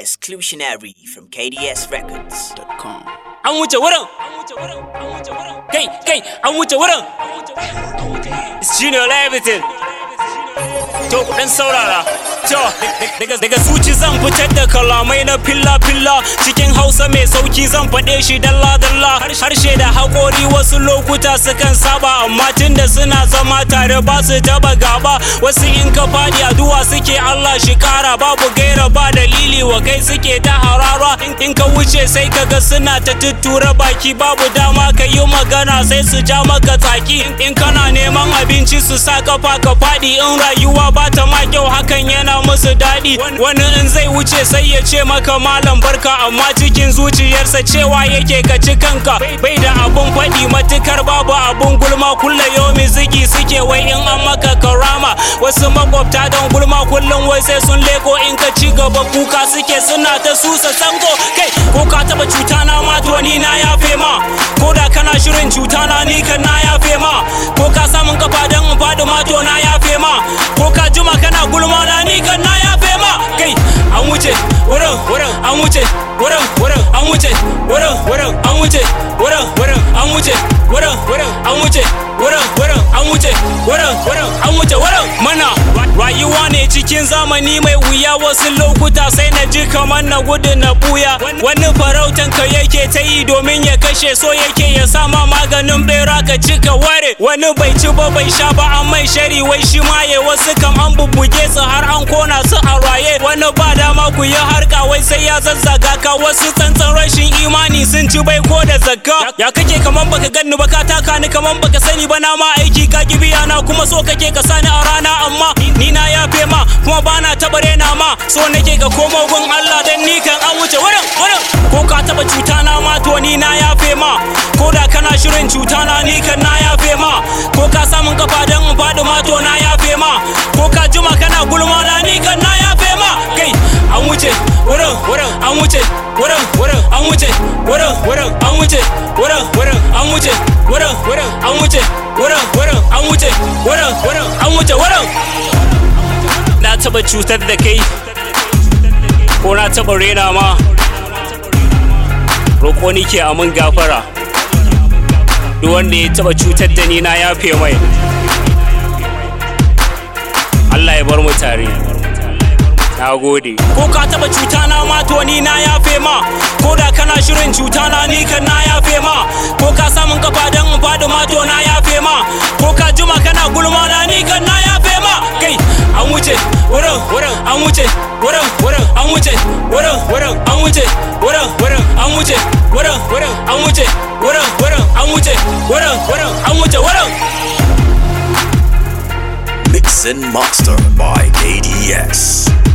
Exclusionary from KDSRecords.com. an wuce wurin kai kai an wuce wurin it's junior everything to ku dan saurara to daga daga zuci zan fitar da kalamai na filla filla cikin hausa mai sauki zan faɗe shi dalla dalla harshe da haƙori wasu lokuta sukan saba amma tunda suna zama tare ba su taba gaba wasu in ka faɗi addu'a suke Allah shi kara babu gaira ba dalili wa kai suke ta harara in ka wuce sai kaga suna ta tuttura baki babu dama ka yi magana sai su ja maka tsaki in kana neman abinci su sa kafa ka faɗi in rayuwa ba ta ma kyau hakan yana musu daɗi wani in zai wuce sai ya ce maka malam barka amma cikin zuciyarsa cewa yake ka ci kanka bai da abun faɗi matukar babu abun gulma kulle yomi zigi suke wai in an maka karama wasu makwabta don gulma kullum wai sai sun leko in ka ci gaba kuka suke suna ta susa sango kai ko ka taba cuta na ma to ni na yafe ma ko da kana shirin cuta na ni kan na yafe ma ko ka samun kafa don in faɗi ma to na yafe ma ko ka juma kana gulma na ni kan na yafe ma kai an wuce wurin wurin an wuce wurin wurin an wuce wurin wurin an wuce wurin wurin an wuce wurin wurin an wuce wurin wurin an wuce wurin wurin an wuce wurin mana rayuwa ne cikin zamani mai wuya wasu lokuta sai na ji kamar na gudu na buya wani farautan ka yake ta yi domin ya kashe so yake ya sama maganin bera ka cika ware wani bai ci ba bai sha ba an mai shari wai shi maye wasu kam an bubbuge su har an kona su a raye wani ba dama ku yi harka wai sai ya zazzaga ka wasu tsantsan rashin imani sun ci bai ko da zakka ya kake kaman baka ganni ba ka taka ni kaman baka sani ba na ma aiki ka ki biya na kuma so kake ka sani a rana amma ni na yafe ma kuma bana taba rena ma so nake ka komo gun Allah dan ni kan an wuce wurin wurin ko ka taba cuta na ma to ni na yafe ma ko da kana shirin cuta na ni kan na yafe ma ko ka samun kafa dan in faɗi ma to na yafe ma ko ka juma kana gulma na ni kan na yafe ma kai an wuce wurin wurin an wuce wurin wurin an wuce wurin wurin an wuce wurin wurin an wuce wurin wurin an wuce wurin wurin an wuce wurin wurin an wuce wurin na taba cutar da kai ko na taba rena ma roƙo nike a mun gafara duk wanda ya taba cutar da ni na yafe mai Allah ya bar mu tare na gode ko ka taba cuta na ma to ni na yafe ma ko da kana shirin cuta na ni kan na yafe ma ko ka samun kafa dan in faɗi ma to na yafe ma ko ka juma kana gulma na ni kan na yafe ma kai an wuce wurin wurin an wuce wurin wurin an wuce wurin wurin an wuce wurin wurin an wuce wurin wurin an wuce wurin wurin an wuce wurin wurin an wuce wurin Mix and Master by KDS.